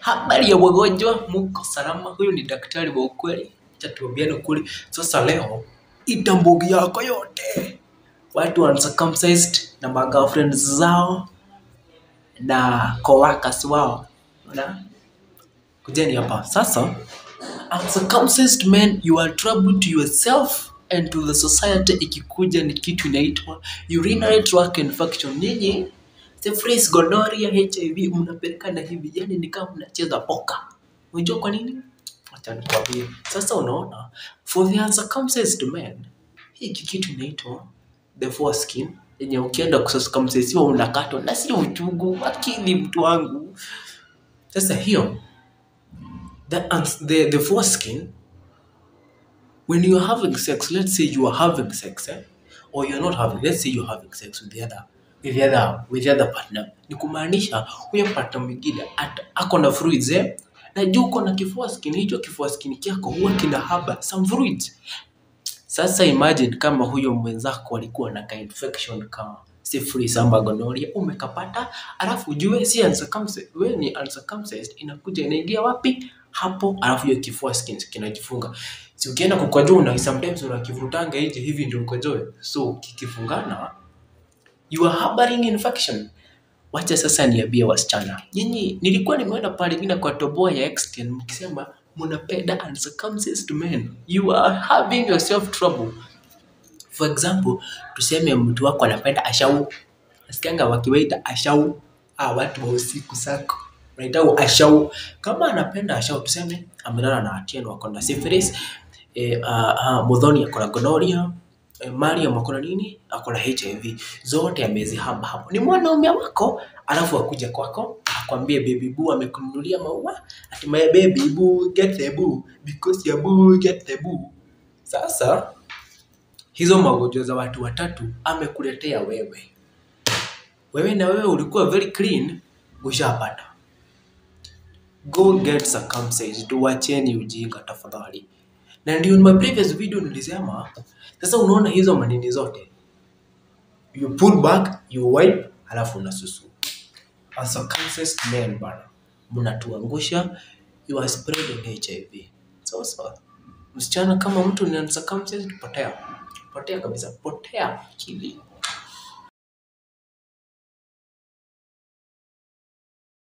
Habari ya wagonjwa, muko salama? Huyu ni daktari wa ukweli, acha tuambiane ukweli. Sasa leo itambugi yako yote, watu uncircumcised na magirlfriends zao na coworkers wao, na kujeni hapa sasa. Uncircumcised men, you are trouble to yourself and to the society. Ikikuja ni kitu inaitwa urinary tract infection. Nyinyi syphilis, gonorrhea, HIV mnapelekana hivi, yani ni kama mnacheza poka. Unajua kwa nini? Acha nikwambie. Sasa unaona, for the uncircumcised men, hiki kitu inaitwa the foreskin yenye ukienda kucircumcisiwa unakatwa na sio uchungu, akili mtu wangu. Sasa hiyo the, uns- the, the foreskin when you're having sex, let's say you are having sex, eh? or you're not having, let's say you're having sex with the other with the other with the other partner, ni kumaanisha huyo partner mwingine at- ako na fluids eh? na juu uko na kifua skin, hicho kifua skin chako huwa kina haba some fluids. Sasa imagine kama huyo mwenzako alikuwa na ka infection kama syphilis ama gonorrhea umekapata, alafu ujue si uncircumcised, wewe ni uncircumcised, inakuja inaingia wapi? Hapo, alafu hiyo kifua skin kinajifunga. Si ukienda kukojoa una sometimes unakivutanga nje hivi ndio ukojoe, so kikifungana you are harboring infection. Wacha sasa niambie wasichana, nyinyi, nilikuwa nimeona pale ingine kwa toboa ya Exten mkisema mnapenda uncircumcised men, you are having yourself trouble. For example, tuseme mtu wako anapenda ashau, nasikianga wakiwaita ashau, ah, watu wa usiku sako wanaita ashau. Kama anapenda ashau, tuseme amelala na Atieno ako na syphilis, eh, uh, uh, Muthoni ako na gonorrhea, eh, Mariam ako na nini, ako na HIV, zote amezihamba hapo. Ni mwanaume wako, alafu akuja kwako akwambie baby boo amekununulia maua, ati my baby boo get the boo because your boo get the boo. Sasa hizo magonjwa za watu watatu amekuletea wewe. Wewe na wewe ulikuwa very clean, ushapata. Go get circumcised, wacheni ujinga tafadhali. Na ndio in my previous video nilisema, sasa unaona hizo manini zote, you pull back, you wipe, halafu unasusu. Uncircumcised men bana, mnatuangusha, you are spreading HIV. So, so, msichana kama mtu ni uncircumcised, potea, potea kabisa, potea akili.